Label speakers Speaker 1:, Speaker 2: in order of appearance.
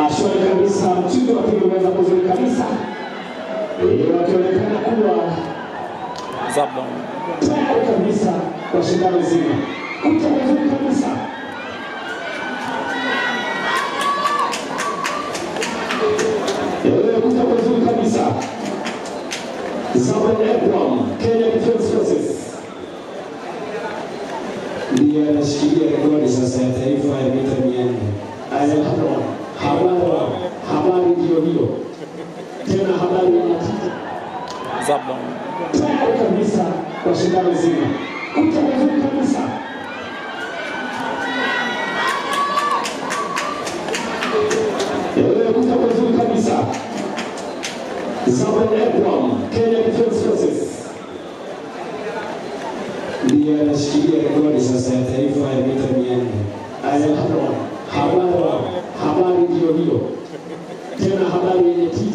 Speaker 1: Ah, shwari kabisa, mchujo wakiwa umeweza kuzuri kabisa, Eh, wakionekana kuwa
Speaker 2: Zablon.
Speaker 1: tayari kabisa kwa shindano zima. Kucha vizuri kabisa. Eh, kucha vizuri kabisa. Samuel Ebram, Kenya Defence Forces.
Speaker 3: ndiye anashikilia rekodi sasa ya taifa ya mita mia nne.
Speaker 1: Alejandro, habari habari ndio hiyo. Tena habari ya matatu.
Speaker 2: Zablon.
Speaker 1: tayari kabisa kwa shindano zima. Kucha vizuri kabisa. Eh, kucha vizuri kabisa. Samuel Ebram, Kenya Defence Forces.
Speaker 3: ndiye anashikilia rekodi sasa ya taifa ya mita mia nne.
Speaker 1: Alejandro, habari habari ndio hiyo. Tena habari yenye tija.